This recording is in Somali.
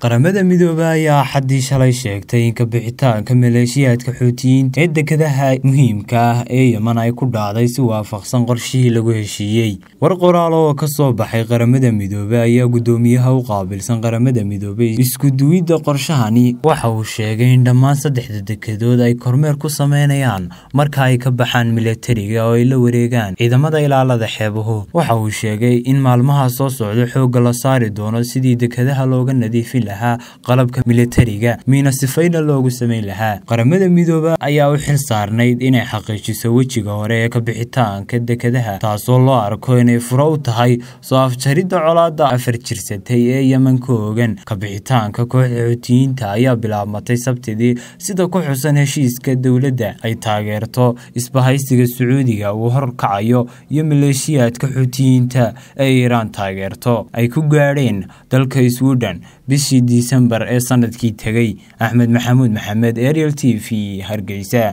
qaramada midoobay ayaa xaddii shalay sheegtay in kabixitaanka maleeshiyaadka xuutiyiinta ee dekedaha muhiimka ah ee yeman ay ku dhacday si waafaqsan qorshihii lagu heshiiyey war qoraal oo ka soo baxay qaramada midoobey ayaa guddoomiyaha u qaabilsan qaramada midoobey iskuduwidda qorshahani waxa uu sheegay in dhammaan saddexda dekedood ay kormeer ku sameynayaan marka ay ka baxaan milatariga oo ay la wareegaan ciidamada ilaalada xeebuhu waxa uu sheegay in maalmaha soo socda xoogga la saari doono sidii dekedaha looga nadiifin lahaa qalabka milatariga miina sifayna loogu samayn lahaa qaramada midoobe ayaa u xil saarnayd inay xaqiijiso wejiga hore ee kabixitaanka dekedaha taasoo loo arko inay furo u tahay soo afjaridda colaada afar jirsatay ee yeman ka ogan kabixitaanka kooxda xuutiyiinta ayaa bilaabmatay sabtidii sida ku xusan heshiiska dowladda ay taageerto isbahaysiga sacuudiga uu horkacayo iyo maleeshiyaadka xuutiyiinta ee iiraan taageerto ay ku gaadheen dalka sweden bishii disembar ee sanadkii tegey axmed maxamuud maxamed ariel t v hargeysa